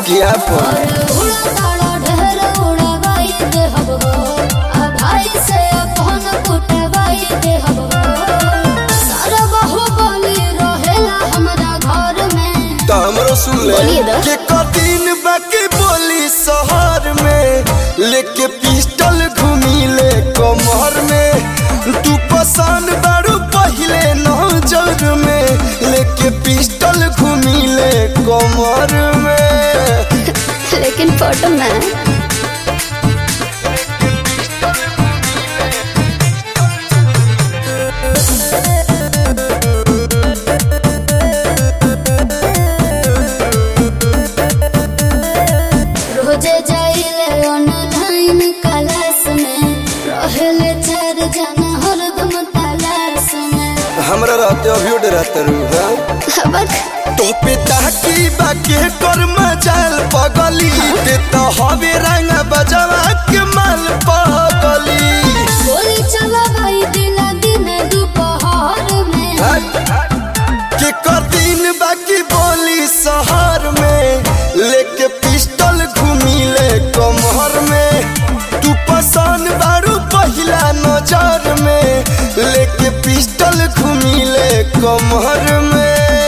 कि आपन और उड़ा तारा ढेर उड़ावाई देहब हो आ भाई से अपन कुटवाई देहब हो सारा बाहुबली रहेला हमरा घर में तो हमरो सुन ले बोलिए दा। के कदिन बाकी बोली शहर में लेके पिस्टल घूमी ले कमर में तू पसंद बारू पहले नजर में लेके पिस्टल घूमी ले कमर में लेकिन फोटो में रोजे जाइले ऑनलाइन क्लास में रहेले चार जना हरदम तलाश में हमरा रहते अभी रहते रू हाँ हबक तो पिता की बाके कर मचाल पगली ते तो हवे रंग बजवा के माल पगली गोली चला भाई दिला दिन दोपहर में के कदिन बाकी बोली शहर में लेके पिस्टल घूमी ले कमर में तू पसंद बारू पहिला नजर में लेके पिस्टल घूमी ले कमर में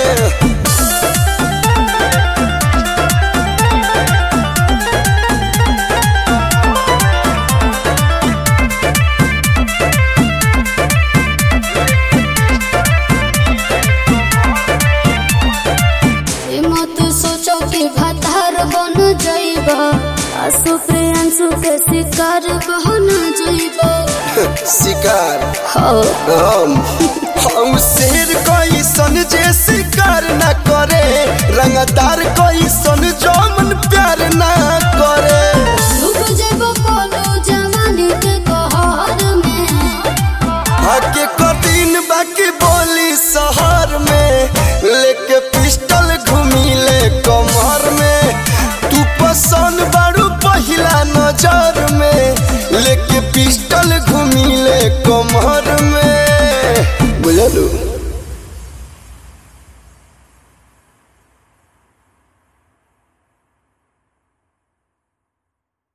ई मत सोचो कि भतार बन जाइब आसु प्रियांशु के शिकार बन जाइब शिकार हो हम हम शेर कैसन जे शिकार न करे रंगदार कैसन जो मन प्यार न करे डूब जाइब कोनो जवानी के कहर में हके कठिन बाकी बोली शहर में लेके पिस्टल घूमी ले कमर में तू पसंद बारू पहिला नजर में लेके पिस्टल